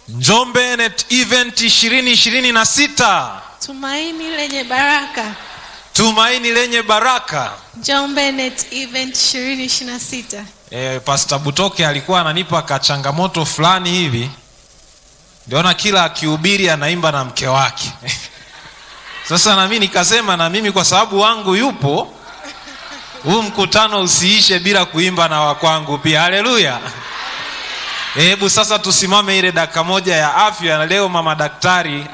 njombe net event ishirini ishirini na sita tumaini lenye baraka tumaini lenye baraka Njombe Net Event 2026. e, pasta butoke alikuwa ananipa kachangamoto fulani hivi ndiona kila akihubiri anaimba na mke wake sasa nami nikasema na mimi kwa sababu wangu yupo huu mkutano usiishe bila kuimba na wakwangu pia haleluya hebu sasa tusimame ile dakika moja ya afya na leo mama daktari